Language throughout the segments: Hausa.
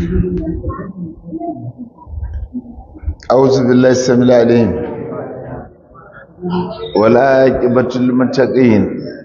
أعوذ بالله السميع العليم والعاقبة للمتقين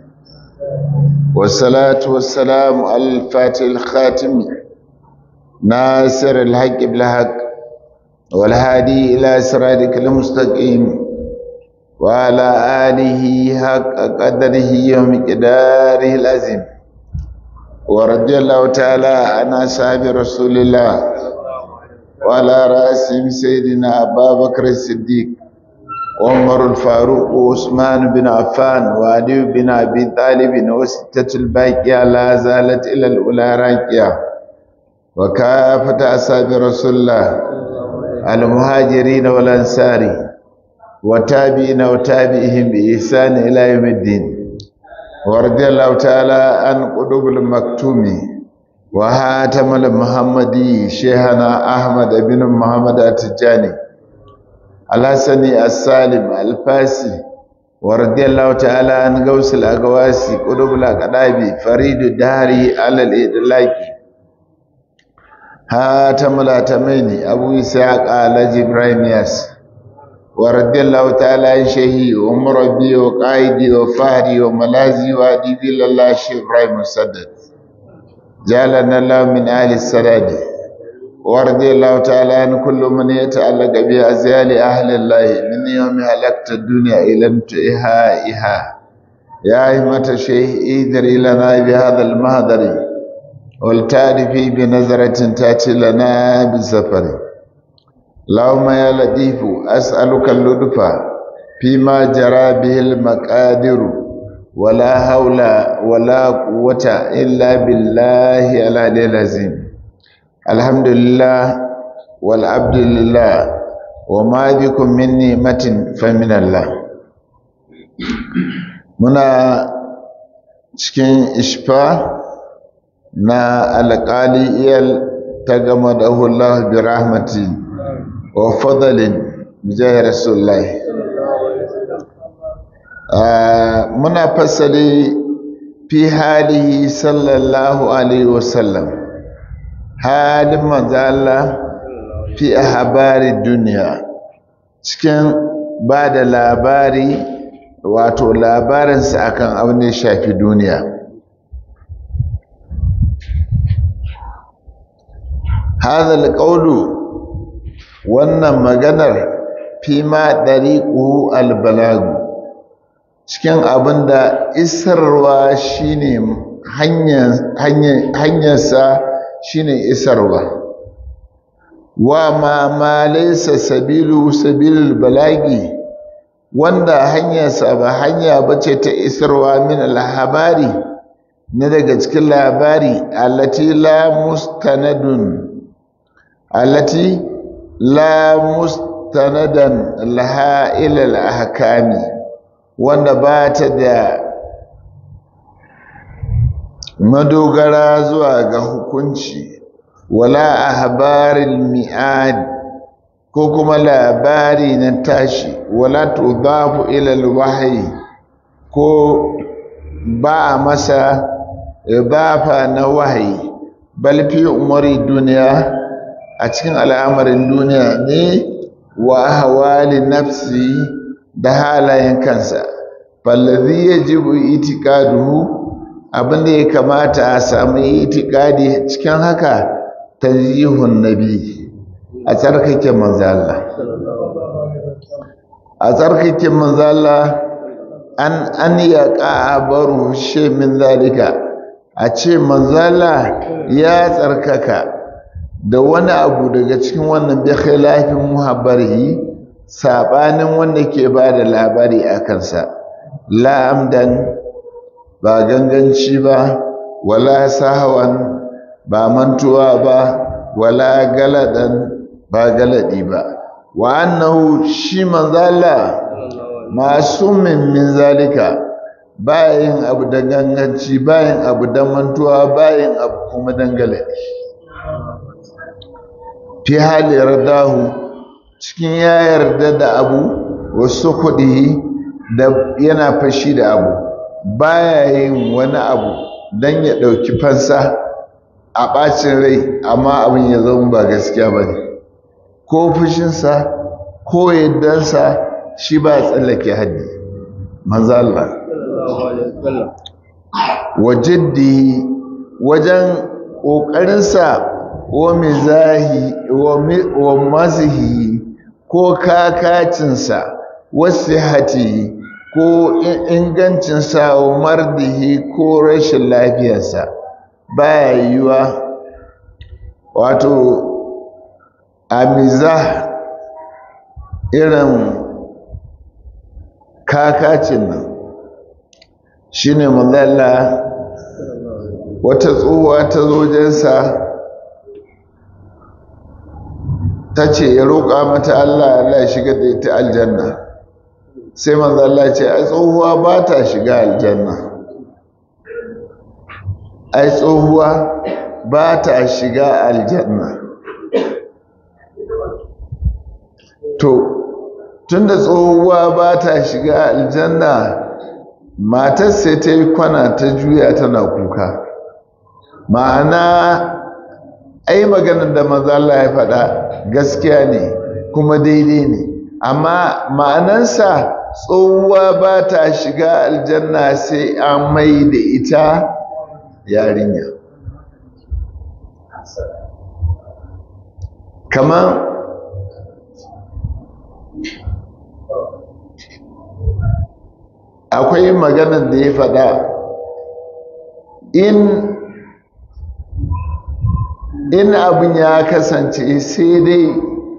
والصلاة والسلام على الفاتح الخاتم ناصر الحق بالحق والهادي إلى صراطك المستقيم وعلى آله حق قدره ومقداره العظيم ورضي الله تعالى عن أصحاب رسول الله وعلى رأسهم سيدنا أبا بكر الصديق وعمر الفاروق وعثمان بن عفان وعلي بن أبي طالب وستة الباقية لا زالت إلى الأولى راكية وكافة أصحاب رسول الله المهاجرين والأنصار وتابعين وتابعهم بإحسان إلى يوم الدين ورضي الله تعالى عن قلوب المكتوم وهاتم المحمدي شيخنا أحمد بن محمد التجاني الحسني السالم الفاسي ورضي الله تعالى عن غوث الأقواسي قلوب الأقدابي فريد الدهري على الإدلاك هاتم الأتمين أبو إسحاق على إبراهيم ياس ورضي الله تعالى عن شيخي ومربي وقائدي وفهري وملازي وأديبي لله شيخ إبراهيم السدد جعلنا الله من أهل السداد ورضي الله تعالى عن كل من يتعلق بأزيال أهل الله من يوم هلكت الدنيا إلى انتهائها يا أئمة الشيخ إيدر لنا بهذا المهدر والتعرفي بنظرة تأتي لنا بسفر اللهم يا لطيف أسألك اللطف فيما جرى به المقادر ولا حول ولا قوة إلا بالله العلي العظيم الحمد لله والعبد لله وما بكم من نعمة فمن الله muna cikin ishfa na alƙali iyal ta gama da Allah bi rahmati wa fadalin bijayar rasulullahi muna fasali fi halihi sallallahu alaihi wasallam halin manzala fi habari duniya cikin ba da labari wato labarinsa akan abin da ya shafi duniya هذا القول wannan maganar fi ma dariqu albalag cikin abinda isarwa shine hanyar hanyarsa shine isarwa wa ma ma laysa sabilu sabilul balagi wanda hanyarsa ba hanya bace ta isarwa min alhabari na daga cikin labari allati la mustanadun allati la mustanadan laha ila al-ahkami wanda ba ta da madogara zuwa ga hukunci wala ahbaril mi'ad ko kuma labari na tashi wala tudafu ila al-wahyi ko ba masa idafa na wahayi bal fi umari duniya a cikin al'amarin duniya ne wa hawali nafsi da halayen kansa fallazi yajibu itiqaduhu abinda ya kamata a samu itikadi cikin haka tanzihun nabi a tsarkake manzo Allah a tsarkake manzo Allah an an yaqa baru shay min zalika a ce manzo Allah ya tsarkaka da wani abu daga cikin wannan bi khilafin muhabbarihi sabanin wanda ke ba da labari a kansa la amdan ba ganganci ba wala sahawan ba mantuwa ba wala galadan ba galadi ba wa annahu shi manzala masumin min zalika bayan abu da ganganci bayan abu da mantuwa bayan abu kuma dan galadi fi hali yardahu cikin ya yarda da abu wasu kuɗi da yana fashi da abu baya yin wani abu don ya ɗauki fansa a ɓacin rai amma abin ya zama ba gaskiya ba ne ko fushinsa ko yaddansa shi ba tsallake haddi manzo Allah wa jiddi wajen ƙoƙarinsa wa mizahi wa mazihi ko kakacinsa wasu hati ko ingancinsa wa mardihi ko rashin lafiyarsa baya yiwuwa wato a mizah irin kakacin nan shine mazalla wata tsohuwa ta zojensa ta ce ya roƙa mata Allah Allah ya shiga da ita aljanna sai mazalla ce ai tsohuwa ba ta shiga aljanna ai tsohuwa ba ta shiga aljanna to tunda tsohuwa ba ta shiga aljanna matar sai ta yi kwana ta juya tana kuka ma'ana ai maganar da maza Allah ya faɗa gaskiya ne kuma daidai ne amma ma'anansa tsohuwa ba ta shiga aljanna sai an mai da ita yarinya kamar akwai maganar da ya faɗa in in abin ya kasance sai dai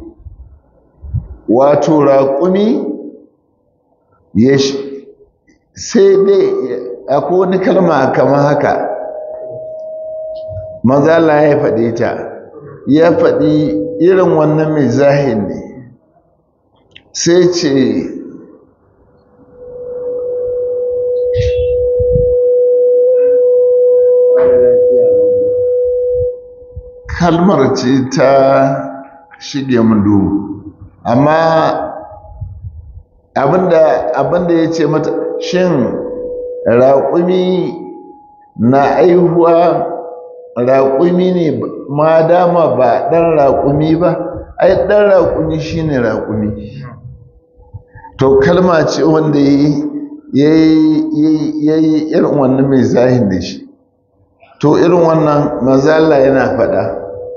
wato raƙumi ya sai dai akwai wani kalma kamar haka mazala ya faɗi ta ya faɗi irin wannan mai zahin ne sai ce kalmar ce ta shige mun duhu amma abinda abinda ya ce mata shin raƙumi na aihuwa raƙumi ne ma dama ba ɗan raƙumi ba ai ɗan raƙumi shine raƙumi to kalma ce wanda ya yi irin wannan mai zahin da shi to irin wannan mazala yana faɗa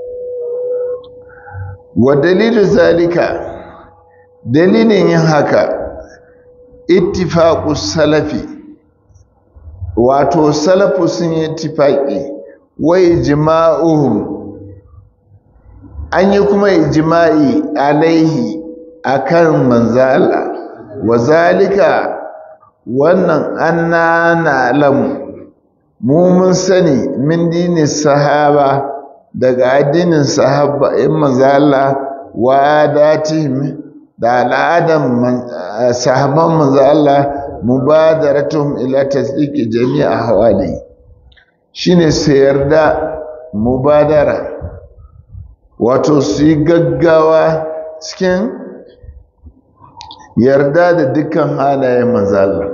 wa dalilu zalika dalilin yin haka ittifaqu salafi wato salafu sun yi ittifaqi wa ijma'uhum an yi kuma ijma'i alaihi akan manzala wa zalika wannan anna na'lamu mu mun sani min dini sahaba daga addinin sahaba in manzala wa datihim da al'adan sahaban manzala mubadaratuhum ila tasdiqi jami'a hawali shine su yarda mubadara wato su yi gaggawa cikin yarda da dukkan halayen manzala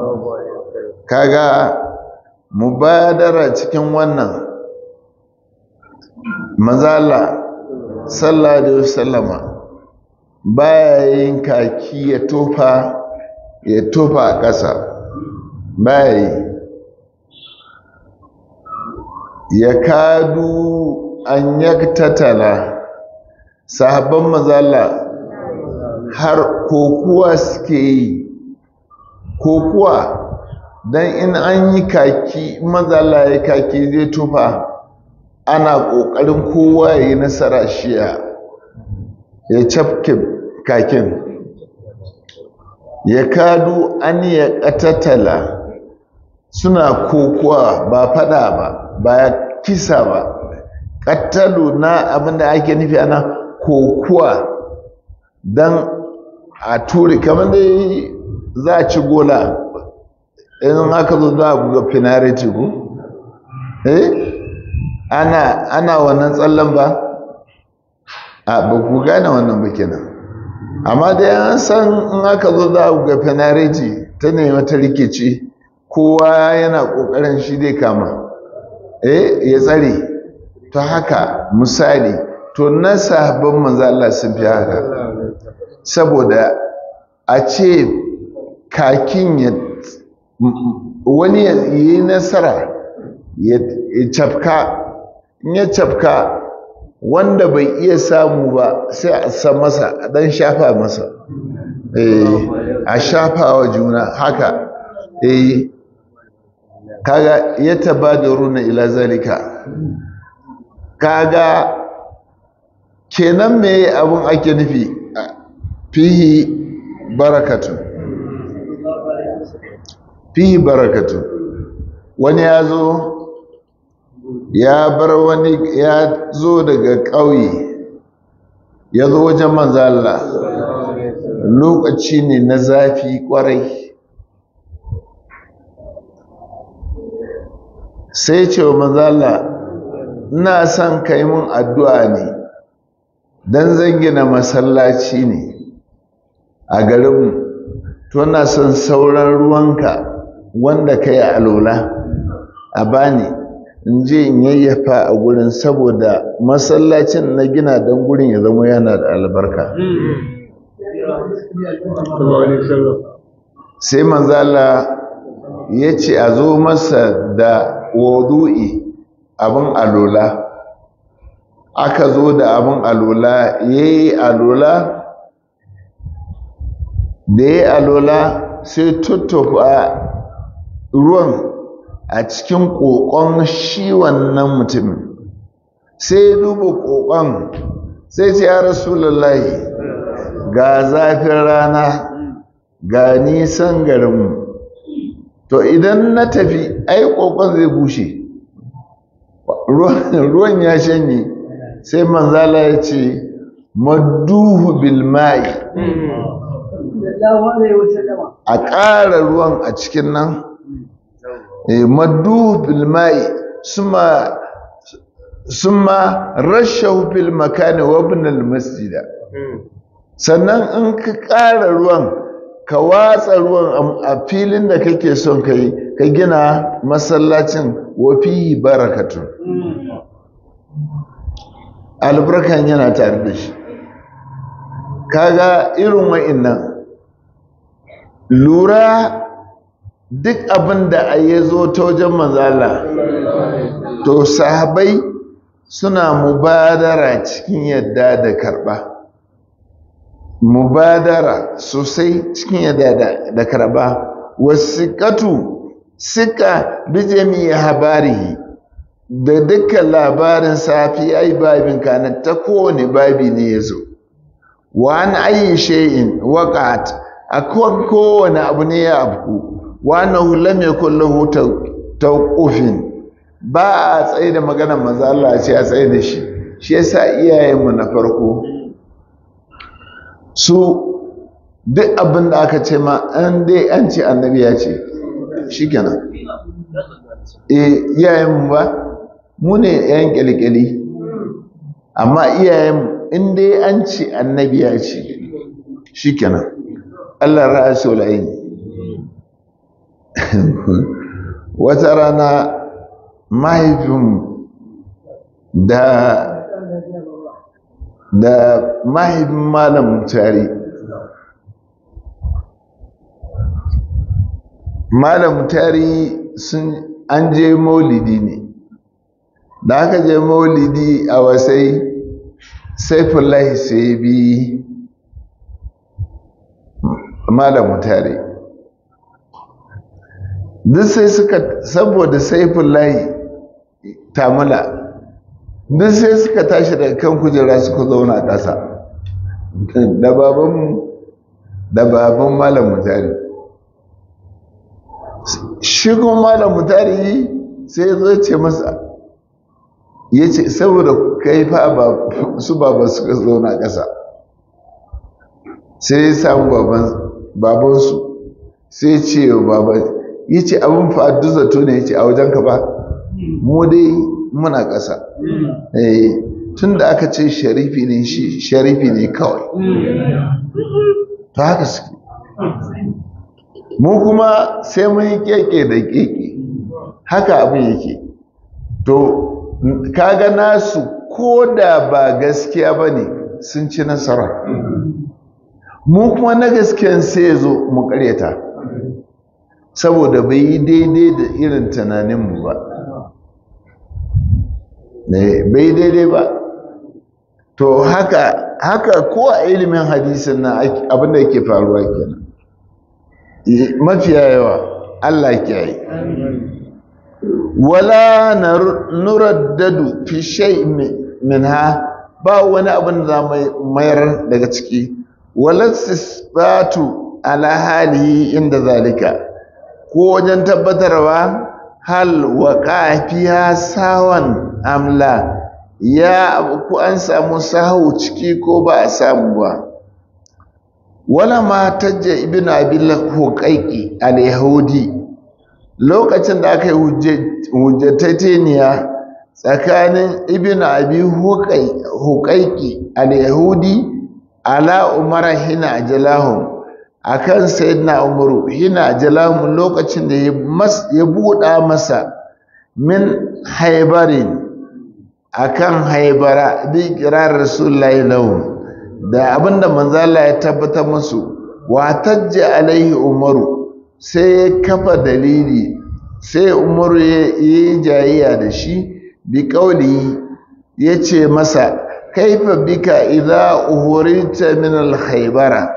kaga mubadara cikin wannan manzala sallallahu alaihi wasallama baya yin kaki ya tofa ya tofa a ƙasa baya yi ya kadu an yaktatala sahabban mazala har kokuwa suke yi kokuwa don in an yi kaki mazala ya kaki zai tufa ana ƙoƙarin kowa ya yi nasara shiya ya cafke kakin ya kadu an ya ƙatatala suna kokuwa ba fada ba ba kisa ba ƙattalu na abinda ake nufi ana kokuwa don a ture kamar dai za a ci gola in aka zo za a buga finariti ku eh ana ana wannan tsallan ba a ba ku gane wannan ba kenan amma dai an san in aka zo za a buga finariti ta nema ta rikici kowa yana kokarin shi dai kama eh ya tsare ta haka misali to na sahabban manzo Allah sun fi haka saboda a ce kakin ya wani ya yi nasara ya cafka in ya cafka wanda bai iya samu ba sai a san masa a dan shafa masa a shafa wa juna haka eh kaga ya tabadaruna ila zalika kaga kenan me abun ake nufi fihi barakatu fihi barakatu wani ya zo ya bar wani ya zo daga ƙauye ya zo wajen manzala lokaci ne na zafi kwarai sai ce wa manzala ina son kai mun addu'a ne don zan gina masallaci ne a garinmu to na son sauran ruwanka wanda ka yi alola a bani in je in yayyafa a gurin saboda masallacin na gina don gurin ya zama yana da albarka sai manzala ya ce a zo masa da wudu'i abin alola aka zo da abin alola ya yi alola da ya yi alola sai tuttufa ruwan a cikin ƙoƙon shi wannan mutumin sai duba ƙoƙon sai ce ya rasulullahi ga zafin rana ga nisan garinmu to idan na tafi ai ƙoƙon zai bushe ruwan ya shanye sai manzala ya ce madduhu bilmai a ƙara ruwan a cikin nan madduhu bilmai suma summa rashahu fil makani wa ibn masjida sannan in ka ƙara ruwan ka watsa ruwan a filin da kake son ka yi ka gina masallacin wafi barakatun albarkan yana tare da shi kaga irin wa'innan lura duk abin da a yi zo ta wajen manzala to sahabai suna mubadara cikin yadda da karɓa mubadara sosai cikin yadda da karɓa wasiƙatu suka bi jami'a habarihi da dukkan labarin safi ai babin kanan ta kowane babi ne ya zo wa an ayi shay'in waqat akwai kowane abu ne ya afku wa annahu lam yakul lahu tawqufin ba a tsaye da maganar manzo Allah ce a tsaye da shi shi yasa iyayenmu na farko su duk abin da aka ce ma an dai an ce annabi ya ce shikenan eh iyayenmu ba mu ne yan kyalkyali amma iyayenmu in dai an ce annabi ya ce shikenan Allah ra'asul aini wata rana mahaifin da da mahaifin malam tari malam tari sun an je maulidi ne da aka je maulidi a wasai saifullahi sai bi malam tari duk sai suka saboda saifullahi tamula duk sai suka tashi daga kan kujera suka zauna a ƙasa da baban da baban malam mutari shigon malam mutari sai ya zo ce masa ya ce saboda kai fa su baba suka zauna ƙasa sai ya samu babansu sai ce wa baban ya ce abin fa'addu zato ne ya ce a wajenka ba mu dai muna ƙasa tun da aka ce sharifi ne shi sharifi ne kawai ta haka suke mu kuma sai mun yi keke da keke haka abin yake to kaga nasu ko da ba gaskiya ba ne sun ci nasara mu kuma na gaskiyan sai ya zo mu karyata saboda bai yi daidai da irin tunaninmu ba bai yi daidai ba to haka haka ko a ilimin hadisin na abinda yake faruwa kenan mafiya yawa Allah ke yi wala nuraddadu fi shay minha ba wani abin da mayar daga ciki wala sisbatu ala halihi inda zalika ko wajen tabbatarwa hal waqa fiha sawan amla ya ku an samu sahu ciki ko ba a samu ba wala ma tajja ibn abil huqaiqi al yahudi lokacin da aka yi hujjatateniya tsakanin ibn abi huqaiqi al yahudi ala umara hina ajalahum akan sayyidina umaru hina ajalahum lokacin da ya buɗa masa min haibarin akan haibara bi kirar rasulullahi lahum da abinda manzala ya tabbatar musu wa tajja alaihi umaru sai ya kafa dalili sai umaru ya yi jayayya da shi bi kauli ya ce masa kaifa bika idza uhurita min al-haibara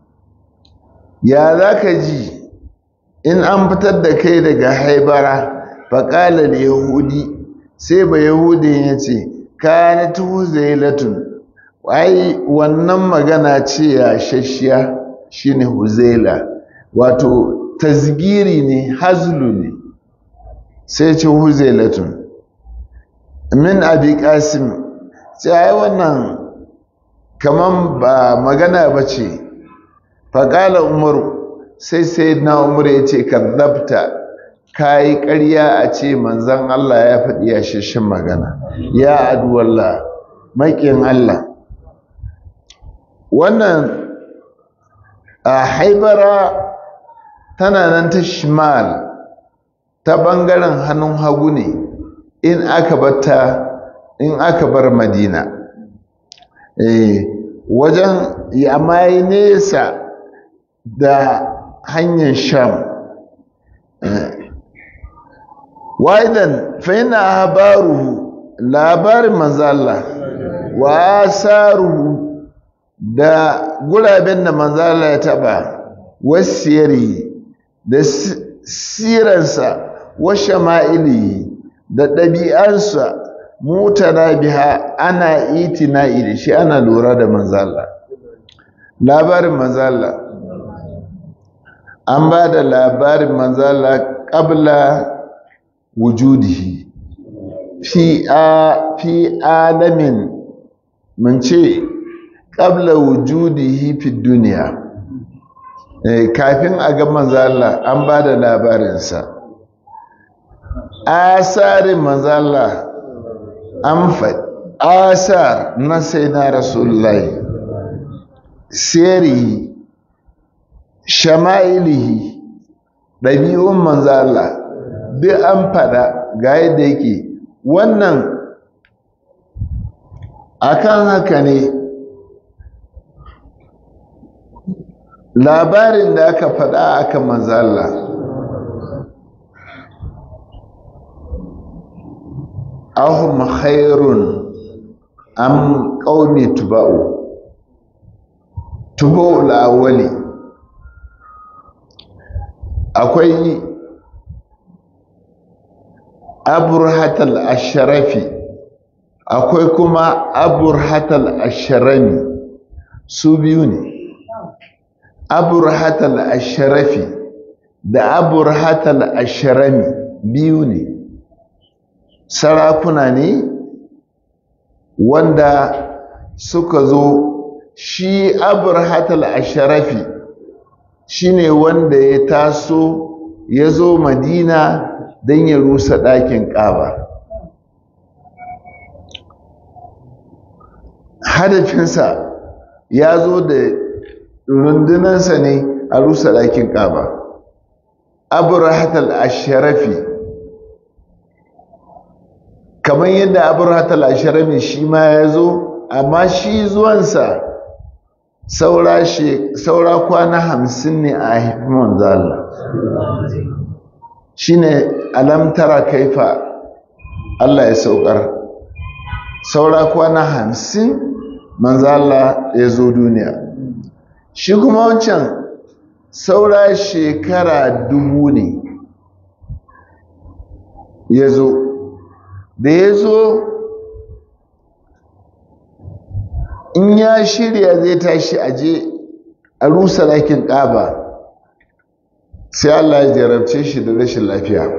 ya zaka ji in an fitar da kai daga haibara faqala al-yahudi sai ba yahudin ya ce kanat huzailatun ai wannan magana ce ya shashiya shine huzaila wato tasgiri ne hazlu ne sai ce huzailatun min abi qasim sai ai wannan kaman ba magana ba ce faƙala umaru sai sai na umaru ya ce kazzabta ka yi ƙarya a ce manzan Allah ya faɗi ya shashin magana ya aduwallah maƙin Allah wannan a haibara tana nan ta shimal ta ɓangaren hannun hagu ne in aka bata in aka bar madina eh wajen amma yi nesa da hanyar sham waidan faina habaruhu labarin manzala wa asaruhu da guraben da manzala ya taba wasiyari da siransa wa shama'ili da ɗabi'arsa mutana biha ana itina'i da shi ana lura da manzala labarin manzala an ba da labarin manzala ƙabla wujudihi fi a fi alamin mun ce ƙabla wujudihi fi duniya kafin a ga manzala an ba da labarinsa asarin manzala an faɗi asar na sai na rasulullahi sirihi shama'ilihi ɗabi'un manzala duk an faɗa ga yadda yake wannan akan haka ne labarin da aka faɗa aka manzala ahum khairun am qaumi tuba'u tuba'ul awwali akwai aburhatal asharafi akwai kuma aburhatal asharami su biyu ne aburhatal asharafi da aburhatal asharami biyu ne sarakuna ne wanda suka zo shi aburhatal asharafi shine wanda ya taso ya zo madina don ya rusa ɗakin ƙaba hadafinsa ya zo da rundunansa ne a rusa ɗakin ƙaba abu rahatal asharafi kamar yadda abrahatal ashirami shi ma ya zo amma shi zuwansa saura saura kwana hamsin ne a haifi manzo Allah shine alamtara kaifa Allah ya saukar saura kwana hamsin manzo Allah ya zo duniya shi kuma wancan saura shekara dubu ne ya zo da ya zo in ya shirya zai tashi aje a rusa lakin ƙaba sai Allah ya jarabce shi da rashin lafiya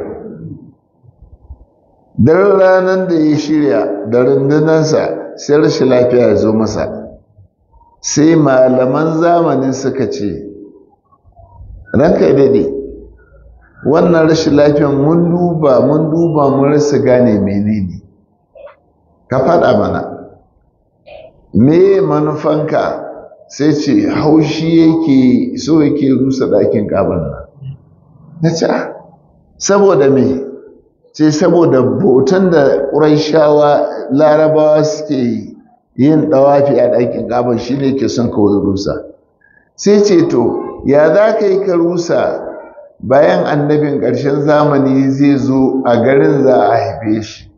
don ranar da ya shirya da rundunansa sai rashin lafiya ya zo masa sai malaman zamanin suka ce ranka dade wannan rashin lafiyan mun duba mun duba mun rasa gane menene ka faɗa mana me manufanka sai ce haushi yake so yake rusa ɗakin ƙaban nan na ce saboda me ce saboda bautan da ƙuraishawa larabawa suke yin ɗawafi a ɗakin ƙaban shi ne ke son ka rusa sai ce to ya za ka yi ka rusa bayan annabin ƙarshen zamani zai zo a garin za a haife shi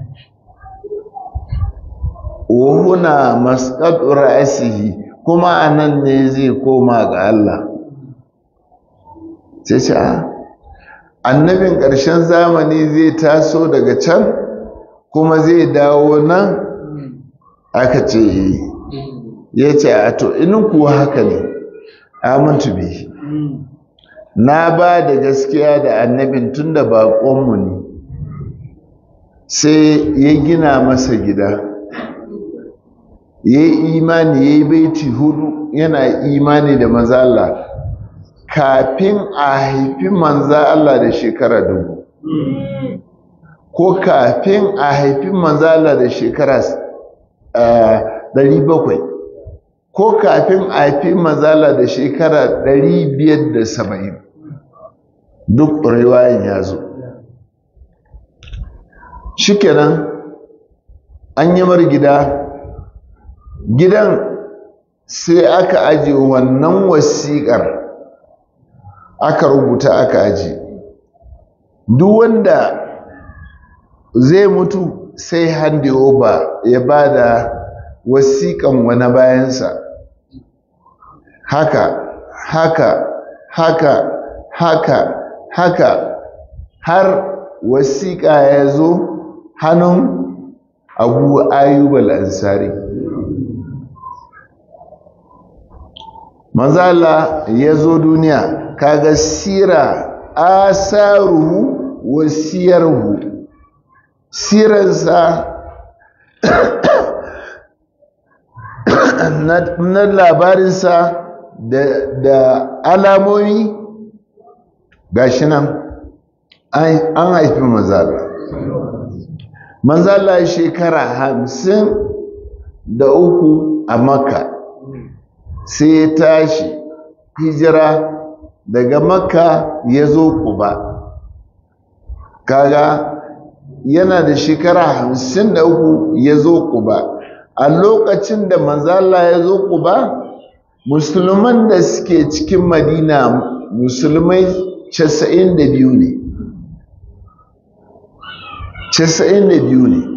wahuna masqat ra'sihi kuma anan ne zai koma ga Allah sai ce annabin ƙarshen zamani zai taso daga can kuma zai dawo nan aka ce ya ce a to inin kuwa haka ne amintu bi na ba da gaskiya da annabin tun da baƙonmu ne sai ya gina masa gida ya yi imani ya yi baiti hudu yana imani da maza Allah kafin a haifi manza Allah da shekara dubu ko kafin a haifi manza Allah da shekara ɗari bakwai ko kafin a haifi manza Allah da shekara ɗari biyar da saba'in duk riwayan ya zo shikenan an yi mar gida gidan sai aka aje wannan wasiƙar aka rubuta aka aje duk wanda zai mutu sai hande over ya ba da wasiƙan wani bayansa haka haka haka haka haka har wasiƙa ya zo hannun abu ayyubal ansari manzala ya zo duniya kaga sira asaruhu wa siyarhu siransa na labarinsa da alamomi gashi nan an haifi manzala manzala shekara hamsin da uku a makka sai ya tashi hijira daga makka ya zo kuba kaga yana da shekara hamsin da uku ya zo kuba a lokacin da manzala ya zo kuba musulman da suke cikin madina musulmai casa'in da biyu ne casa'in da biyu ne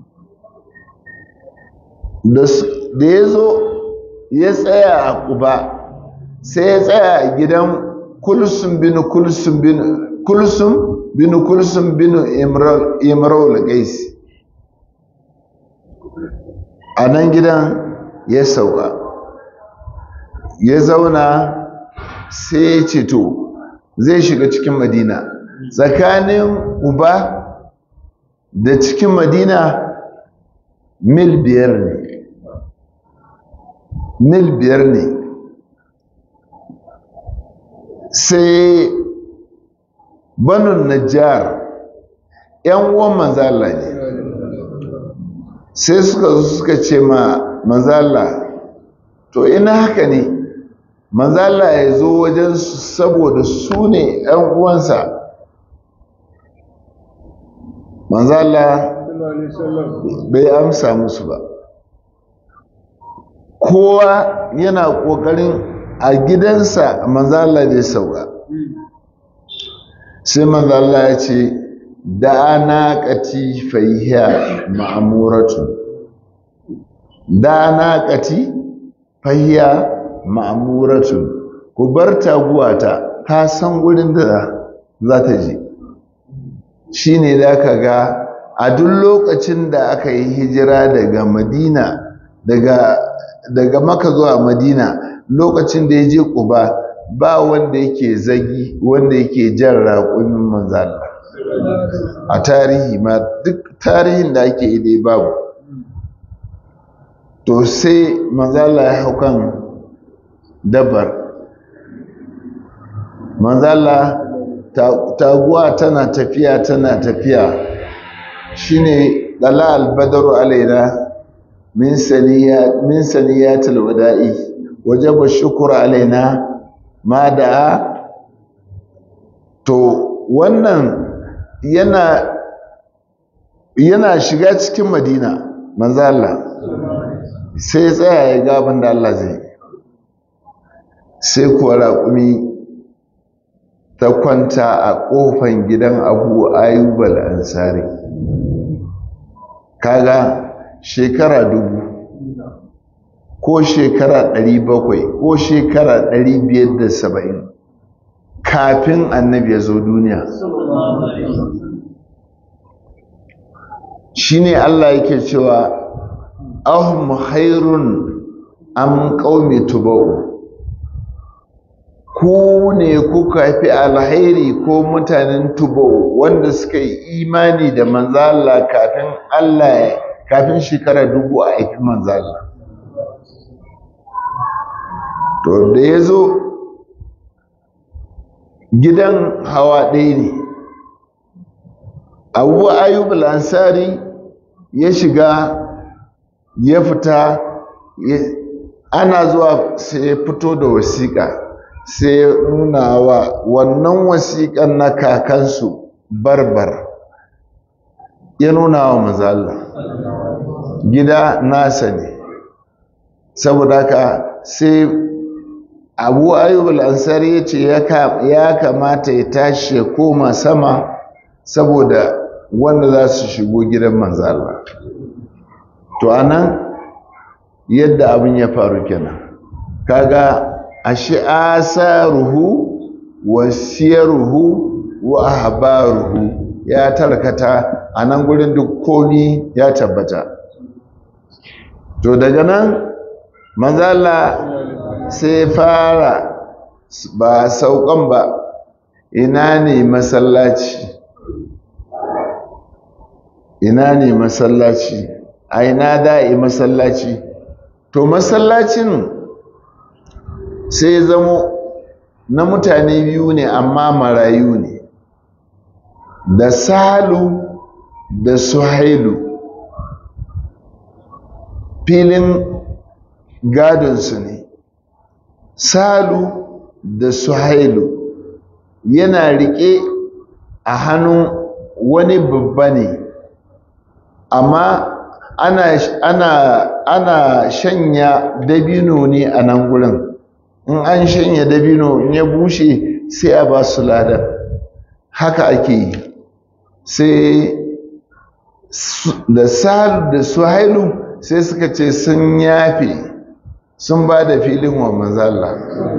da ya zo ya tsaya a kuba sai ya tsaya a gidan kulsum bin kulsum bin kulsum bin kulsum bin imrul gaisi a nan gidan ya sauka ya zauna sai ya ce to zai shiga cikin madina tsakanin uba da cikin madina mil biyar ne mil biyar ne sai banun najjar yan uwan manzala ne sai suka zo suka ce ma manzala to ina haka ne manzala ya zo wajen saboda su ne yan uwansa manzala bai amsa musu ba kowa yana ƙoƙarin a gidansa manzala da sauka sai manzala ya ce da ana ƙati fahiya ma'amuratu da ana ƙati fahiya ma'amuratu ku bar taguwata ta san wurin da za ta je shi ne da ka ga a duk lokacin da aka yi hijira daga madina daga daga maka zuwa madina lokacin da ya je kuba ba wanda yake zagi wanda yake jan raƙumin manzala a tarihi ma duk tarihin da ake idai babu to sai manzala ya hau kan dabar manzala taguwa tana tafiya tana tafiya shine dala albadaru alaina min saniya min saniyatil wada'i wajaba shukru alaina ma da to wannan yana yana shiga cikin madina manzo Allah sai tsaya ya ga abin da Allah zai sai kuwa raƙumi ta kwanta a ƙofan gidan abu ayyubal ansari kaga shekara dubu ko shekara ɗari bakwai ko shekara ɗari biyar da saba'in kafin annabi ya zo duniya shi ne Allah yake cewa ahum hairun am qaumi tubau ku ne kuka fi alhairi ko mutanen tubau wanda suka yi imani da manzala kafin Allah kafin shekara dubu a haifi manzala to da ya zo gidan hawa ɗaya ne abu ayyub ansari ya shiga ya fita ana zuwa sai ya fito da wasiƙa sai ya nuna wa wannan wasiƙan na kakansu barbar ya nuna wa mazalla gida nasa ne saboda haka sai abu ayyub al-ansari ya ce ya kamata ya tashi ya koma sama saboda wanda za su shigo gidan manzala to anan yadda abin ya faru kenan kaga ashe asaruhu wa siyaruhu wa ahbaruhu ya tarkata a nan gurin duk komi ya tabbata to daga nan manzala sai fara ba saukan ba ina ne masallaci ina ne masallaci a ina da'i masallaci to masallacin sai zamo na mutane biyu ne amma marayu ne da salu da suhailu filin gadonsu ne salu da suhailu yana riƙe a hannun wani babba ne amma ana, ana, ana shanya dabino ne a nan gurin in an shanya dabino in ya bushe sai a ba su ladar haka ake yi sai da salu da suhailu sai suka ce sun yafe sun ba da filin wa mazalla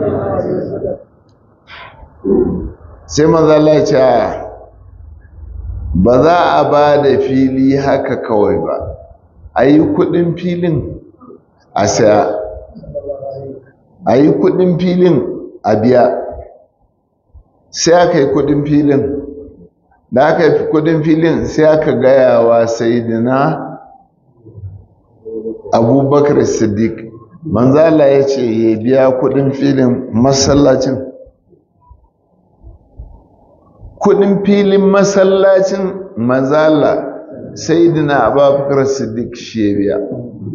sai mazalla ce ba za a ba da fili haka kawai ba a yi kudin filin a saya a yi kudin filin a biya sai aka yi kudin filin da aka yi kudin filin sai aka gayawa sai dina abubakar siddiq manzala ya ce ya biya kudin filin masallacin kudin filin masallacin manzala sai dina abubakar siddiq shi ya biya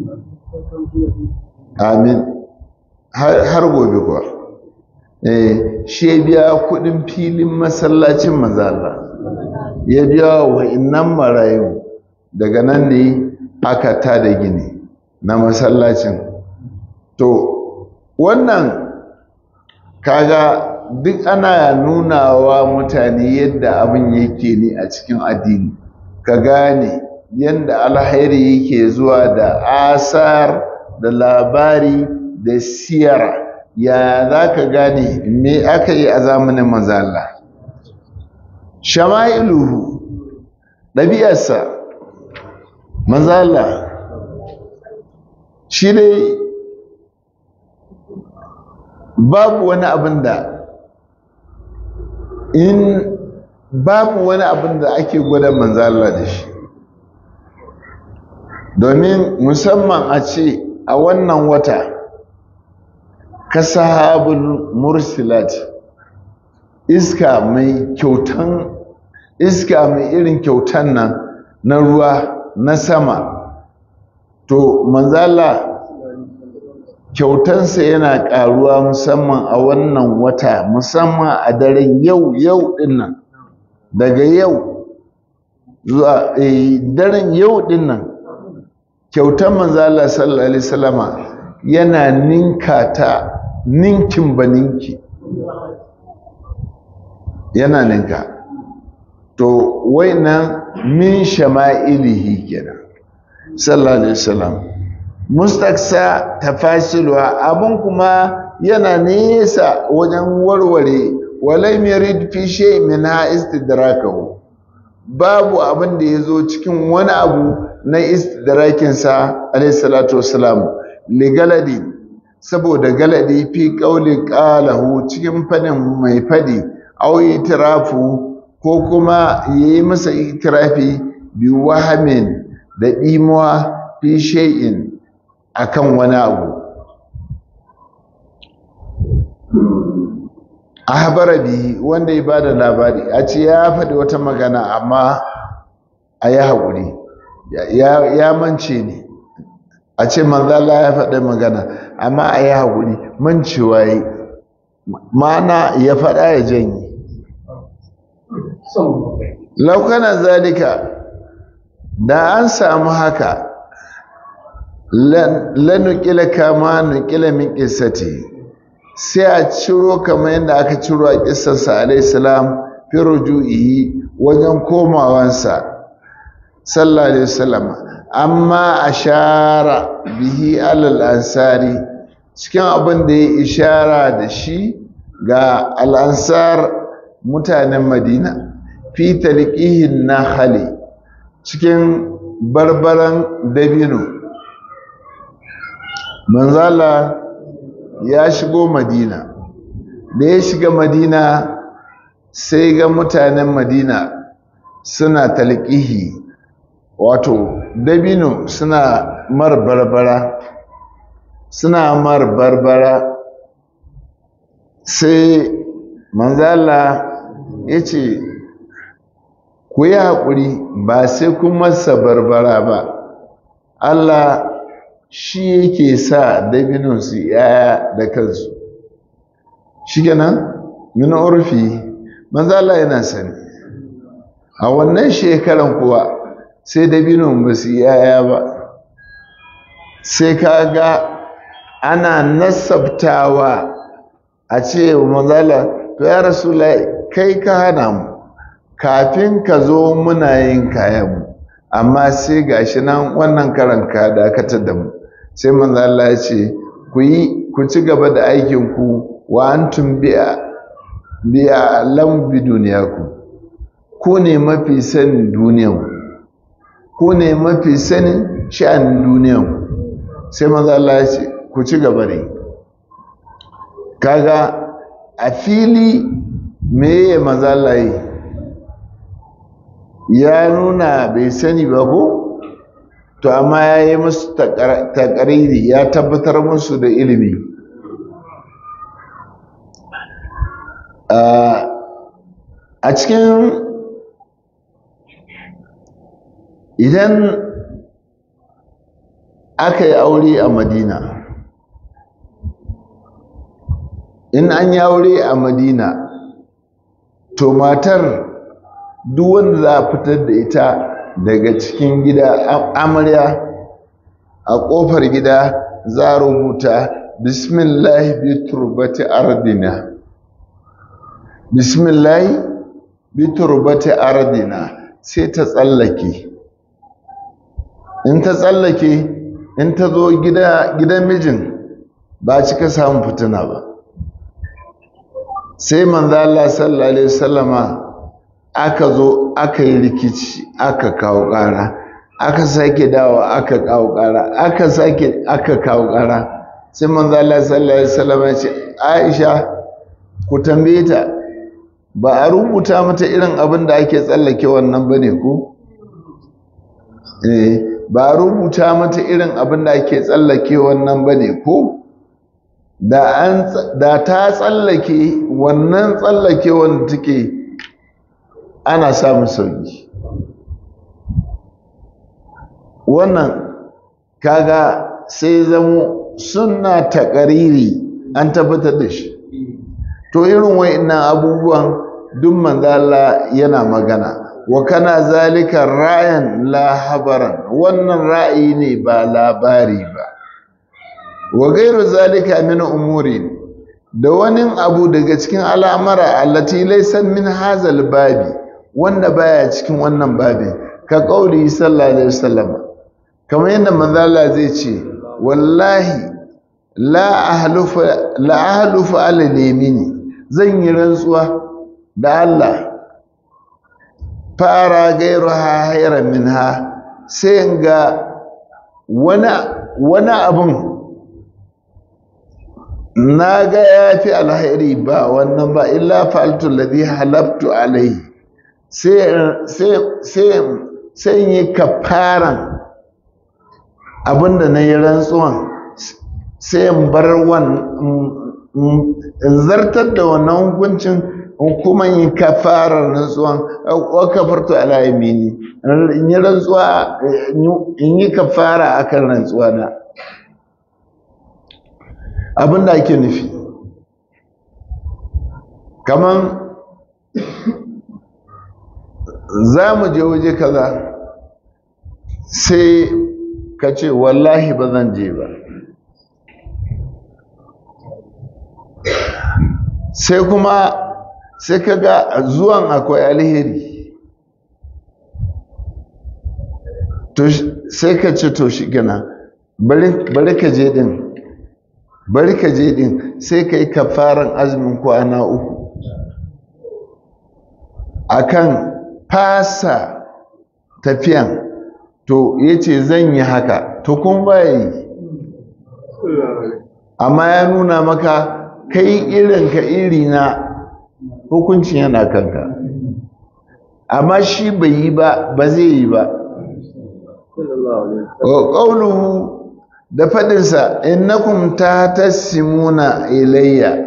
amin har gobe kuwa eh shi ya biya kudin filin masallacin manzala ya biya wa innan marayu daga nan ne aka tada gini na masallacin to wannan kaga duk ana nuna wa mutane yadda abin yake ne a cikin addini ka gane yadda alhairi yake zuwa da asar da labari da siyara ya za ka gane me aka yi a zamanin mazala shama'iluhu ɗabi'arsa mazala shi dai babu wani abin da in babu wani abin da ake gwada manzala da shi domin musamman a ce a wannan wata ka sahabul mursilat iska mai kyautan iska mai irin kyautan nan na ruwa na sama to manzala kyautansa yana ƙaruwa musamman a wannan wata musamman a daren yau yau dinnan daga yau zuwa daren yau dinnan kyautan manzala sallallahu alaihi wasallama yana ninka ta ninkin ba ninki yana ninka to nan min shama'ilihi kenan sallallahu alaihi wasallam mustaksa tafasiluwa abun kuma yana nesa wajen warware walai mirid fi shay min ha istidrakahu babu abin da yazo cikin wani abu na istidrakin sa alayhi salatu wassalam li galadi saboda galadi fi qauli qalahu cikin fadin mai fadi aw itirafu ko kuma yayi masa itirafi bi wahamin da dimuwa fi shay'in akan wani abu ahbara bi wanda ya bada labari a ce ya faɗi wata magana amma a yi haƙuri ya mance ne a ce manzala ya faɗi magana amma a yi haƙuri mancewa yi ma'ana ya faɗa ya janye laukanan zalika da an samu haka lanukila kama nukila min qissati sai a ciro kamar yadda aka ciro a kissarsa alayhi salam fi ruju'i wajen komawansa sallallahu alaihi wasallam amma ashara bihi alal ansari cikin abin da ya ishara da shi ga al'ansar mutanen madina fi talqihin nakhali cikin barbaran dabino manzala ya shigo madina da ya shiga madina sai ga mutanen madina suna talqihi wato dabino suna mar barbara suna mar barbara sai manzala ya ce ku yi haƙuri ba sai kun masa barbara ba Allah shi yake sa dabinon su yaya da kansu shi kenan min urfi manzala yana sani a wannan shekaran kuwa sai dabinon ba su yaya ba sai ka ga ana nasabtawa a ce manzala to ya rasu kai ka hana mu kafin ka zo muna yin kayanmu amma sai gashi nan wannan karan ka dakatar da mu sai manzo Allah ya ce ku yi ku ci gaba da aikin ku wa antum bi'a bi'a lam bi duniyaku ku ne mafi sanin duniyan ku ne mafi sanin sha'anin duniyan sai manzo Allah ya ce ku ci gaba da kaga a fili me ya manzo Allah yi ya nuna bai sani ba ko to amma ya yi musu takariri ya tabbatar musu da ilimi a cikin idan aka yi aure a madina in an yi aure a madina to matar duk wanda za a fitar da ita daga cikin gida amarya a ƙofar gida za a rubuta bismillahi bi turbati ardina bismillahi bi turbati ardina sai ta tsallake in ta tsallake in ta zo gidan mijin ba cika samun fitina ba sai manzo Allah sallallahu alaihi wasallama aka zo aka yi rikici aka kawo ƙara aka sake dawo aka kawo ƙara aka sake aka kawo ƙara sai manzo Allah sallallahu alaihi wasallama ya ce Aisha ku tambaye ta ba a rubuta mata irin abin da ake tsallake wannan bane ko eh ba a rubuta mata irin abin da ake tsallake wannan bane ko da ta tsallake wannan tsallake wanda take ana samun sauki wannan kaga sai zamo suna taƙariri an tabbatar da shi to irin wa'annan abubuwan duk manzala yana magana wa kana zalika ra'ayan la habaran wannan ra'ayi ne ba labari ba wa gairu zalika min umuri da wani abu daga cikin al'amara allati laysa min hazal babi wanda baya cikin wannan babin ka kauli sallallahu alaihi wasallam kamar yadda manzo Allah zai ce wallahi la ahlufu la ahlufu ala yamini zan yi rantsuwa da Allah fara gairu ha hayran minha sai ga wani wani abun na ga ya fi alhairi ba wannan ba illa fa'altu ladhi halabtu alaihi sai yi kafaran abinda na yi rantsuwan sai in bar in zartar da wannan hukuncin kuma yi kafarar rantsuwan wa kafartu ala yamini in yi rantsuwa in yi kafara akan rantsuwa na abinda ake nufi kaman za mu je waje kaza sai ka ce wallahi ba zan je ba sai kuma sai ka ga zuwan akwai alheri sai ka ce to shi gana bari ka je din bari ka je din sai ka yi kafaran azumin kwana uku akan fasa tafiyan to ya ce zan yi haka to kun baya yi amma ya nuna maka kai irinka iri na hukuncin yana kanka amma shi bai yi ba ba zai yi ba ƙauluhu da faɗinsa innakum ta tassimuna ilayya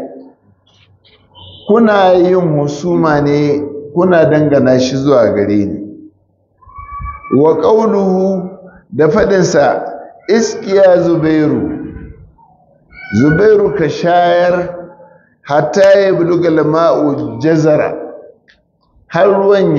kuna yin husuma ne kuna dangana shi zuwa gare ni wa ƙauluhu da faɗinsa iskiya zubairu zubairu ka shayar hatta ya buluga lama'u jazara har ruwan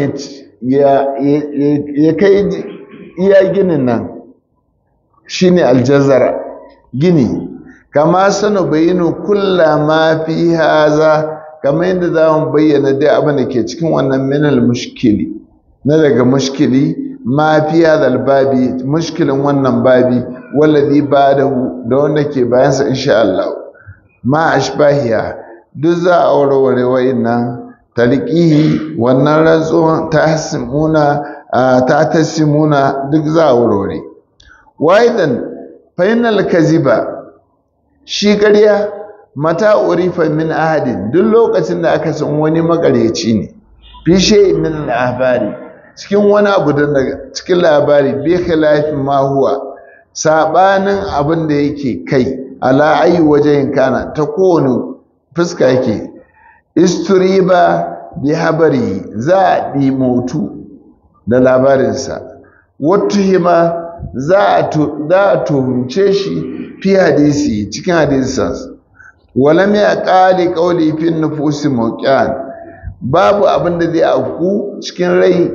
ya kai iya ginin nan shine aljazara gini kama sanu bayinu kulla ma fi haza kamar yadda za mu bayyana dai abin da ke cikin wannan minal mushkili na daga mushkili ma fi hadal babi mushkilin wannan babi wallazi ba'dahu da wanda ke bayansa insha Allah ma ashbahiya duk za a warware wa'innan talqihi wannan rantsuwan tahsimuna ta tasimuna duk za a warware waidan fainal kaziba shi ƙarya mata urifa min ahadin duk lokacin da aka san wani makaryaci ne fi shay min al-ahbari cikin wani abu da cikin labari bi khilafin ma huwa sabanin abin da yake kai ala ayi wajen kana ta kowane fuska yake isturiba bi habari za a ɗimotu da labarinsa hima za a tuhumce shi fi hadisi cikin hadisansa walam ya ƙali ƙauli fin nufusi mawqi'an babu abin da zai auku cikin rai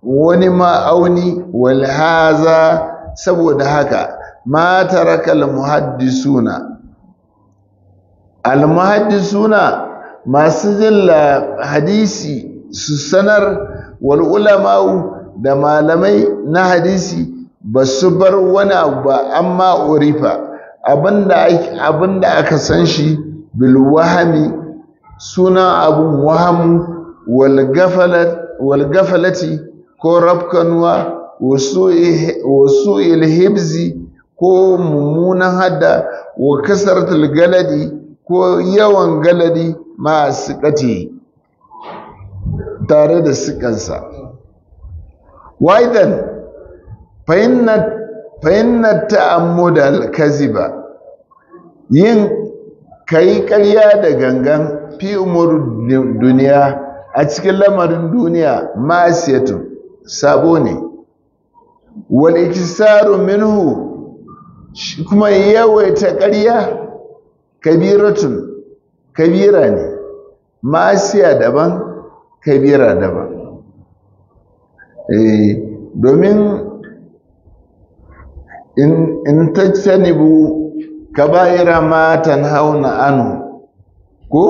wani ma'auni wal haza saboda haka ma taraka al muhaddisuna al muhaddisuna masu jin hadisi su sanar wal ulama'u da malamai na hadisi ba su bar wani abu ba amma urifa abinda aka san shi bil wahami suna abun wahamu wal gafalati ko rafkanuwa wasu ilhibzi ko mummunan hadda wa kasaratul galadi ko yawan galadi ma sikati tare da sikansa waidan fahimnar ta'ammudal kaziba yin kai ƙarya da gangan fi umar duniya a cikin lamarin duniya ma'asiyatun sabo ne wal ikisaru minhu kuma yawaita ƙarya kabiratun kabira ne ma'asiya daban kabira daban eh domin in in tajtanibu kaba'ira ma tanhauna anhu ko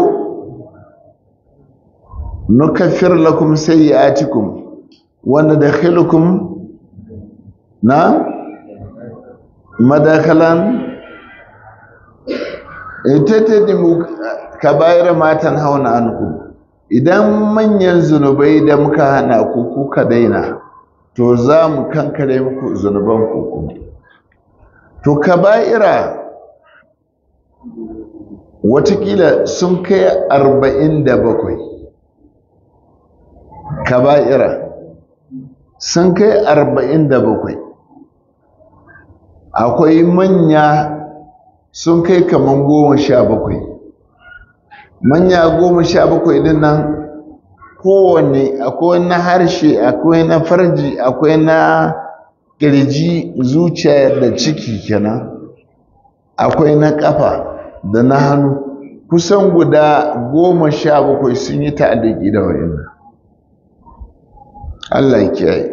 nukaffir lakum sayyi'atikum wa nadkhilukum na madakhalan itatadimu kaba'ira ma tanhauna anhu idan manyan zunubai da muka hana ku kuka daina to za mu kankare muku zunuban ku to kaba'ira watakila sun kai arba'in da bakwai kaba'ira sun kai arba'in da bakwai akwai manya sun kai kaman goma sha bakwai manya goma sha bakwai din nan kowanne akwai na harshe akwai na farji akwai na kirji zuciya da ciki kenan akwai na kafa da na hannu kusan guda goma sha bakwai sun yi ta'adiki da wa'in Allah ya kiyaye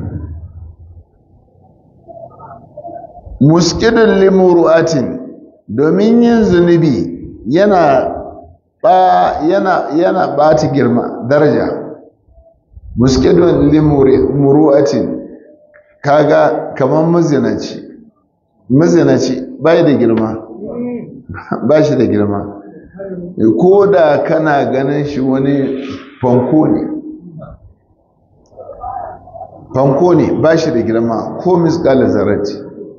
muskidin limuru'atin domin yin zunubi yana ba yana yana bata girma daraja muskidun limuru'atin kaga kaman mazinaci mazinaci bai da girma ba shi da girma ko da kana ganin shi wani fanko ne fanko ne ba shi da girma ko miskala zarati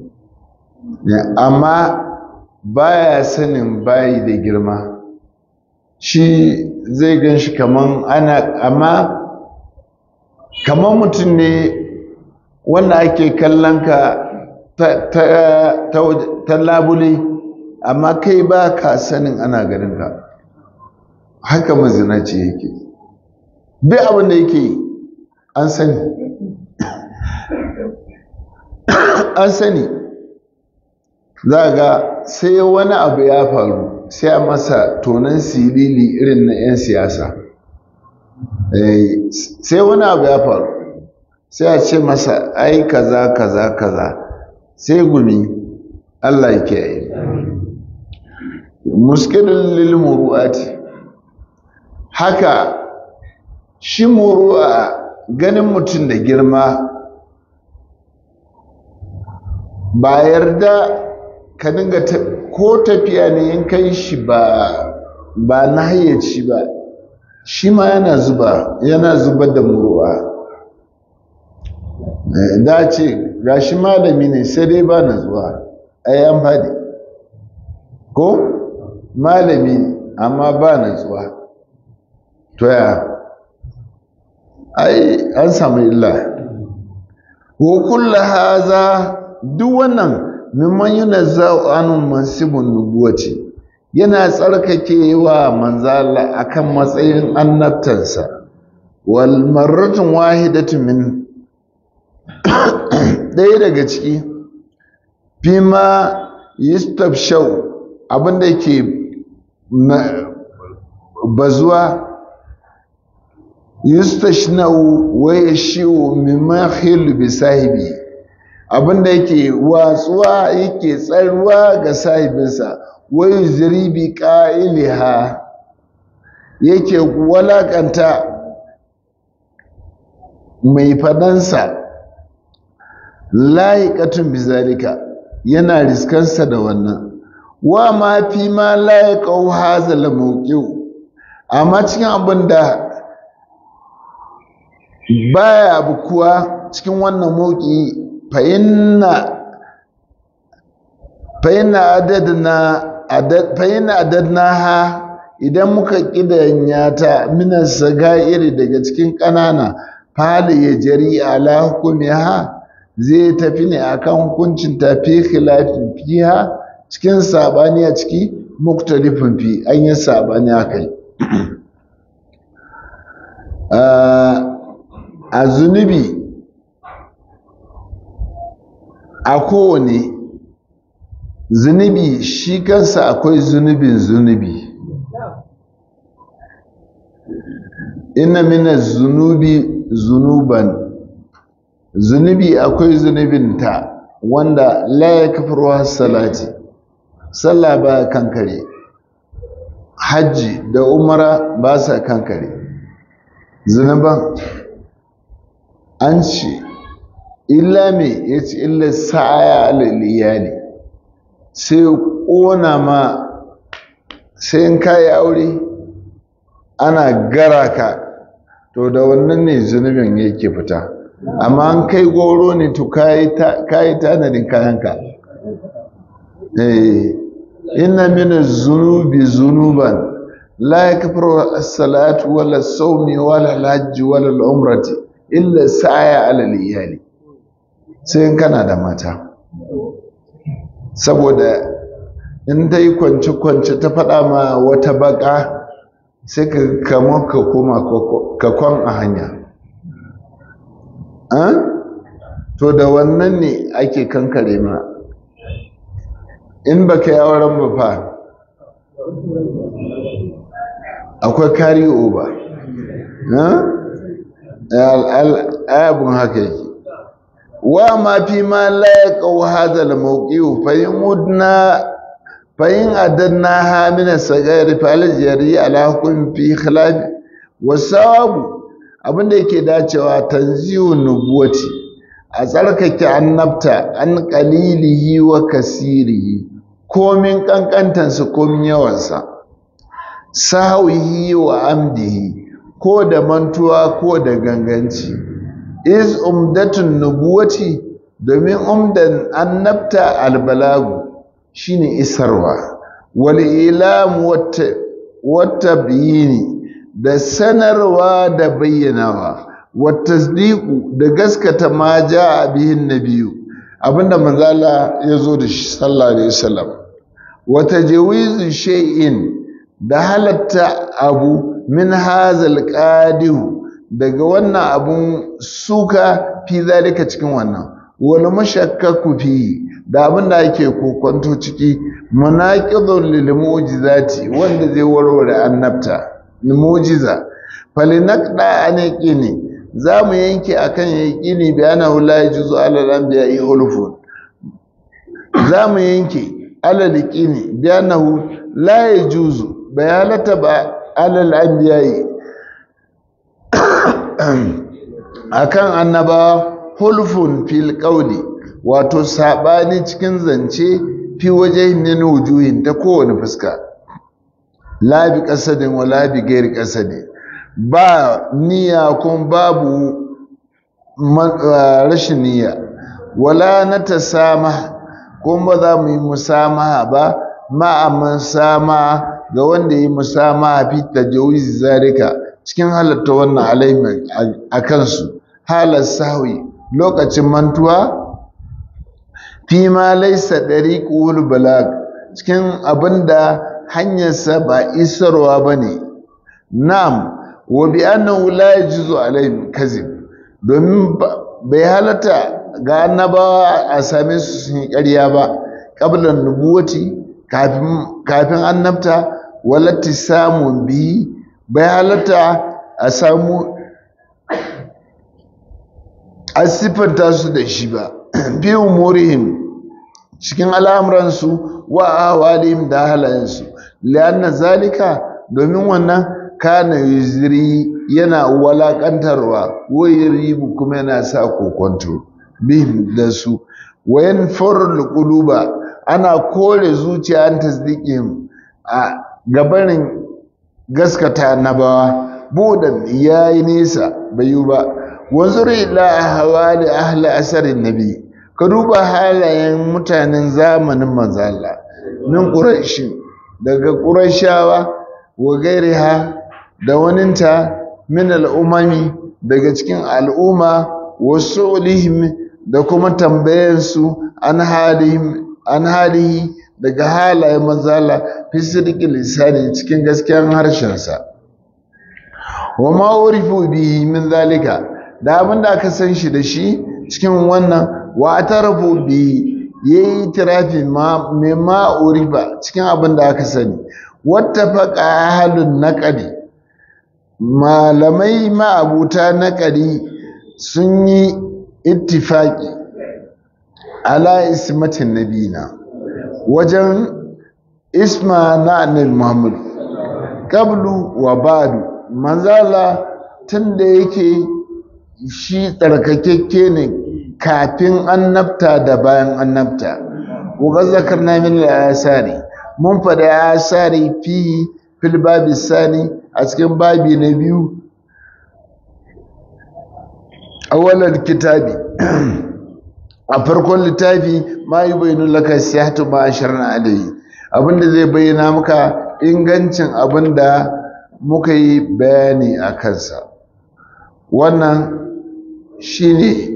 amma baya sanin bayi da girma shi zai gan shi kaman ana amma kaman mutum ne wanda ake kallon ka ta labule amma kai ba ka sanin ana ganin ka haka mazinaci yake duk abin da yake an sani an sani za ga sai wani abu ya faru sai a masa tonon silili irin na 'yan siyasa sai wani abu ya faru sai a ce masa ai kaza kaza kaza sai gumi Allah ya kiyaye muskilin lil muru'ati haka shi muru'a ganin mutum da girma ba yarda ka dinga ko tafiya ne in kai shi ba ba na hayyaci ba shi ma yana zuba yana zubar da muru'a da ce ga shi malami ne sai dai ba na zuwa ai an faɗi ko malami amma ba na zuwa to ya ai an samu illa wa kullu haza duk wannan mimman yunazza'u anun mansibun nubuwati yana tsarkake wa manzala akan matsayin annabtansa wal marratun wahidatun min ɗaya daga ciki fima yistabshau abinda ke bazuwa yustashnau wa yashiu mimma khil bi sahibi abinda yake watsuwa yake tsarwa ga sahibinsa wa yuzri bi qa'iliha yake walakanta mai fadansa layiqatun bizalika yana riskansa da wannan wa ma fi ma layiqau hazal mawqi'u amma cikin abin da baya bukuwa cikin wannan mawqi fa inna fa inna adadna adad fa inna adadnaha idan muka kidanya ta minan sagairi daga cikin ƙanana fali ya jari ala hukumiha zai tafi ne akan hukuncin tafi khilafin fiha cikin sabani a ciki muktalifin fi an yi sabani a kai a zunubi a kowane zunubi shi kansa akwai zunubin zunubi ina mina zunubi zunuban zunubi akwai zunubin ta wanda la ya kafarwa salati sallah ba kankare hajji da umara ba sa kankare zunuban an ce illa me ya ce illa sa'aya alal iyali sai ƙona ma sai in kayi aure ana gara ka to da wannan ne zunubin yake fita amma an kai goro ne to kayi tanadin kayanka inna min zunubi zunuban la yakfuru as-salatu wala as-sawmi wala al-hajj wala al-umrati illa sa'ya ala al-iyali sai in kana da mata saboda in dai kwance kwance ta faɗa ma wata baka sai ka kama ka koma ka kwan a hanya to da wannan ne ake kankare ma in baka yi auren ba fa akwai kari over ayabun haka yake wa ma fi ma laƙa hada al-mawqi'u fa yumudna fa in adanna ha min as-sagari fa al-jari ala hukm fi khilaf wa sawabu abinda yake dacewa tanziyu nubuwati a tsarkake annabta an qalilihi wa kasirihi komin kankantansa komin yawansa sahawihi wa amdihi ko da mantuwa ko da ganganci is umdatun nubuwati domin umdan annabta albalagu shine isarwa wal ilam wata biyini da sanarwa da bayyanawa wata tasdiqu da gaskata ma jaa bihin nabiyu abinda manzala ya zo da shi sallallahu alaihi wasallam wata jawizu shay'in da halatta abu min hazal qadihu daga wannan abun suka fi zalika cikin wannan wal mashakkaku fi da abin da ake kokonto ciki munaqidun lil mu'jizati wanda zai warware annabta ni mu'jiza falinaqda anaqini zamu yanke akan yaqini bi annahu la yajuzu ala al-anbiya'i hulfun zamu yanke ala liqini bi annahu la yajuzu bayanata ba ala al-anbiya'i akan annabawa hulfun fil qawli wato sabani cikin zance fi wajen min wujuhin ta kowane fuska la bi qasadin wala bi ghairi qasadin ba niyya kun babu rashin niyya wala na tasama kun ba za mu yi musamaha ba ma'amman sama ga wanda yi musamaha fi tajawizi zalika cikin halatta wannan alaimin a kansu halar sahwi lokacin mantuwa fi ma laisa dariqul balag cikin abinda hanyarsa ba isarwa bane na'am wa bi annahu la yajuzu alaihim kazib domin bai halatta ga annabawa a same su sun yi ƙarya ba qablan nubuwati kafin kafin annabta walati samun bi bai halatta a samu a siffanta su da shi ba fi umurihim cikin al'amuransu wa ahwalihim da halayensu lianna zalika domin wannan kana yuzri yana walakantarwa ribu kuma yana sa kokonto bihim da su wayan farul quluba ana kore zuciya an tasdiqihim a gabanin gaskata nabawa budan yayi nesa bayu ba wanzur ila ahwali ahli asarin nabi ka duba halayen mutanen zamanin manzo Allah min quraish daga qurayshawa wa gairiha da waninta min al'umami daga cikin al'umma wasu ulihim da kuma tambayansu an halihim an halihi daga halayen manzala fi sidiki lisani cikin gaskiyar harshensa wa ma urifu bihi min zalika da abin da aka san shi da shi cikin wannan wa atarafu bihi yayi tirafi ma me ma urifa cikin abin da aka sani wattafaqa ahlun naqdi malamai ma'abuta naqdi sun yi ittifaqi ala ismatin nabina wajen isma na annabi Muhammad qablu wa ba'du manzala tunda yake shi tsarkakekke ne kafin annabta da bayan annabta wa zakarna min al-asari mun fada asari fi fil babi sani a cikin babi na biyu awwalal kitabi a farkon littafi ma yi bayanu laka siyatu ma asharna alayhi abinda zai bayyana maka ingancin abinda muka yi bayani a kansa wannan shine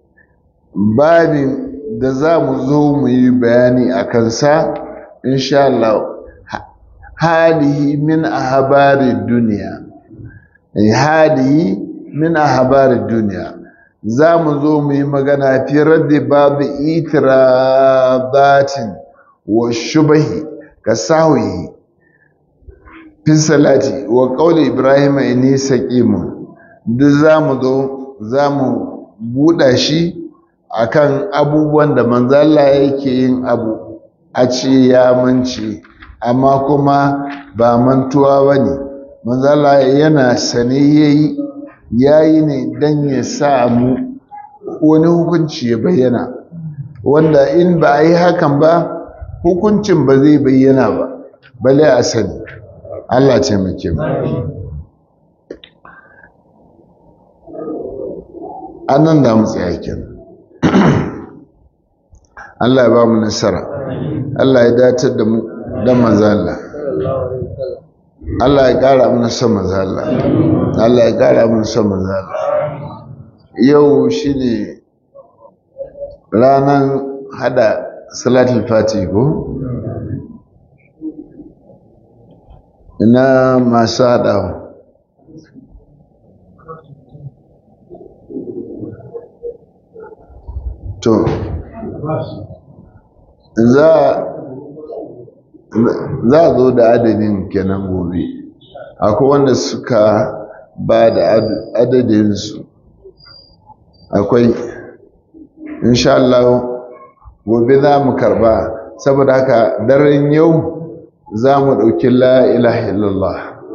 babin da za mu zo mu yi bayani a kansa insha Allah halihi min ahbari duniya halihi min ahbari duniya za mu zo mu yi magana fi raddi babu itirabatin wa shubahi ka sahuhi fi salati wa qawli ibrahim inni saqimun duk za mu zo za mu buɗa shi akan abubuwan da manzo Allah yake yin abu a ce ya mance amma kuma ba mantuwa bane manzo Allah yana sane yayi yayi ne dan ya samu wani hukunci ya bayyana wanda in ba a yi hakan ba hukuncin ba zai bayyana ba bale a sani Allah ce muke mu annan da mu tsaya kenan Allah ya ba mu nasara Allah ya datar da mu da manzo Allah Allah ya ƙara mana son manzo Allah Allah ya ƙara mana son manzo Allah yau shine ranan hada salatul fati ko ina masu haɗawa to za za a zo da adadin kenan gobe akwai wanda suka ba da adadinsu akwai insha Allah gobe za mu karba saboda haka daren yau za mu ɗauki la ilaha illallah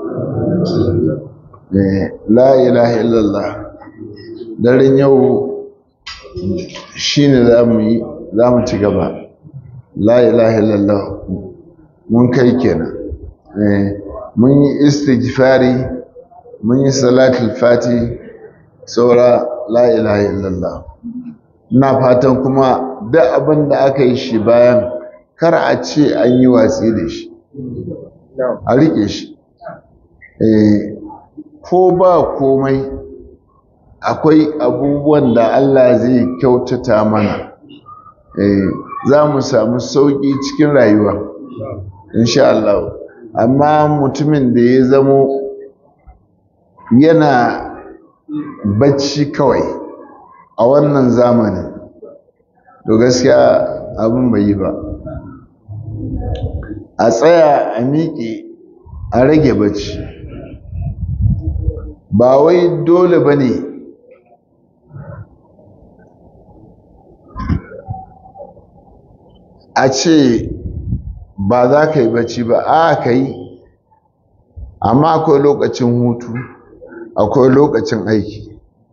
la ilaha illallah daren yau shi ne za mu yi za mu ci gaba la ilaha illallah mun kai kenan mun yi istighfari mun yi salatul fati saura la ilaha illallah ina fatan kuma duk abin da aka yi shi bayan kar a ce an yi watsi da shi a riƙe shi ko ba komai akwai abubuwan da Allah zai kyautata mana za mu samu sauƙi cikin rayuwa insha Allah amma mutumin da ya zamo yana bacci kawai a wannan zamanin to gaskiya abin bai yi ba a tsaya a miƙe a rage bacci ba wai dole ba ne a ce ba za ka yi bacci ba a ka yi amma akwai lokacin hutu akwai lokacin aiki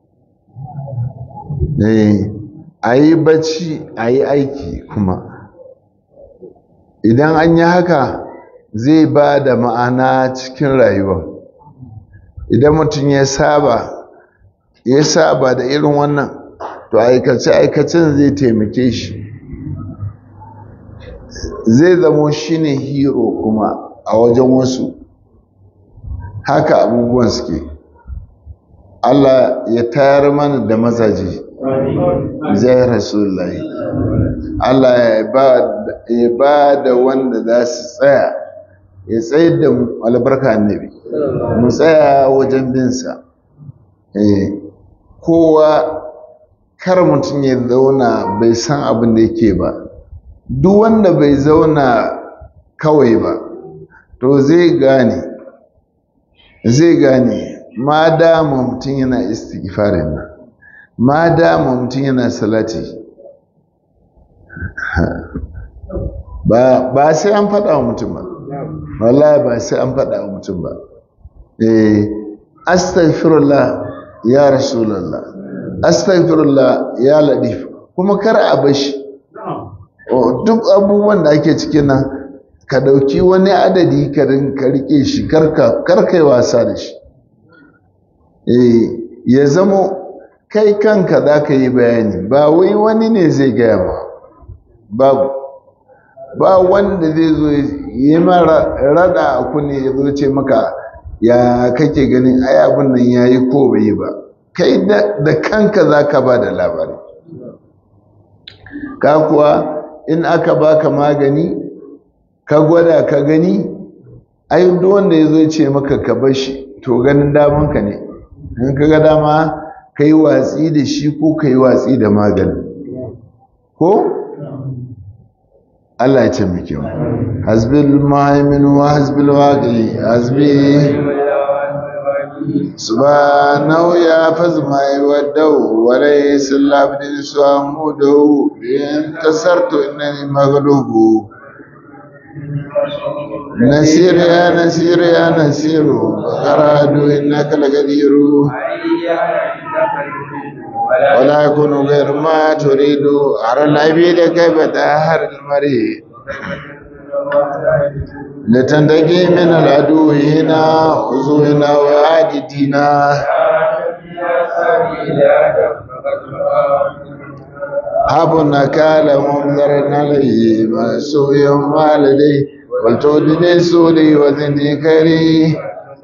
a yi bacci a yi aiki kuma idan an yi haka zai ba da ma'ana cikin rayuwa idan mutum ya saba ya saba da irin wannan to aikace-aikacen zai taimake shi zai zamo shi ne hero kuma a wajen wasu haka abubuwan suke Allah ya tayar mana da mazaje zai rasulullahi Allah ya ba da wanda za su tsaya ya tsayar da albarka annabi mu tsaya wajen binsa kowa kar mutum ya zauna bai san abin da yake ba duk wanda bai zauna kawai ba to zai gane zai gane ma dama mutum yana istighfarin nan ma dama mutum yana salati ba sai an faɗa wa mutum ba wallahi ba sai an faɗa wa mutum ba eh astaghfirullah ya rasulullah astaghfirullah ya ladif kuma kar a bashi duk abubuwan da ake cikin nan ka dauki wani adadi ka rike shi karkai wasa da shi eh ya zamo kai kanka za ka yi bayani ba wai wani ne zai gaya ma babu ba wanda zai zo yi mara rada a kunne ya zo ce maka ya kake ganin ai abin nan ya yi ko bai yi ba kai da kanka za ka ba da labari ka kuwa in aka baka magani ka gwada ka gani ai duk wanda ya zo ce maka ka bar shi to ganin damanka ne in ka ga dama ka yi watsi da shi ko ka yi watsi da maganin ko Allah ya ce muke mu hasbil muhaimin wa hasbil waqi hasbi subhanahu ya fazma wadau wa laysa labdin suamudu in tasartu innani maghlubu نسير يا نسير يا نسير أراد إنك لقدير ولا يكون غير ما تريد أرى العبيد كيف تأهر المريض لتنتقي من العدو هنا وزوهنا وعاجدنا هب نكال منذر عليه ما سوء والديه ولتودني سولي وزني كري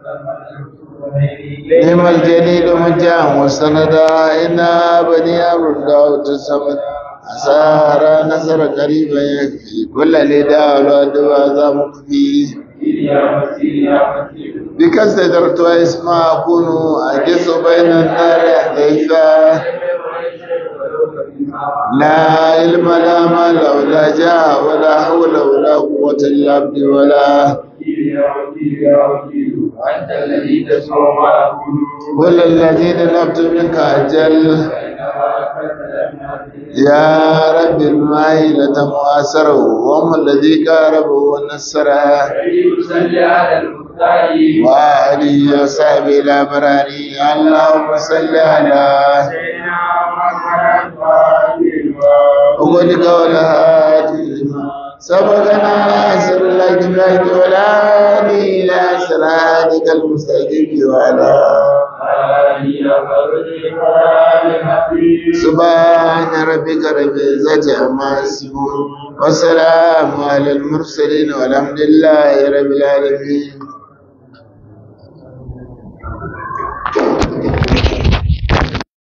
نعم الجليل مجاه مستندا إنا بني أمر داود السمد أسارى نصر قريبا يكفي كل لداء والدواء ذا مكفي بك استجرت واسمع أكون أجس بين النار حديثا لا علم لا مال ولا جاه ولا حول ولا قوة إلا عبد ولا أنت الذي تسمع ما أقول كل الذين نبت منك أجل يا رب المائلة مؤثره وهم الذي قاربه ونسره صل على المختار وآله وصحبه الأبرار اللهم صل على سيدنا محمد وآله وقل قولها لما سبقنا ناصر الأجمعين ولا إلى صراطك المستقيم وعلى سبحان ربك رب العزة عما يصفون والسلام على المرسلين والحمد لله رب العالمين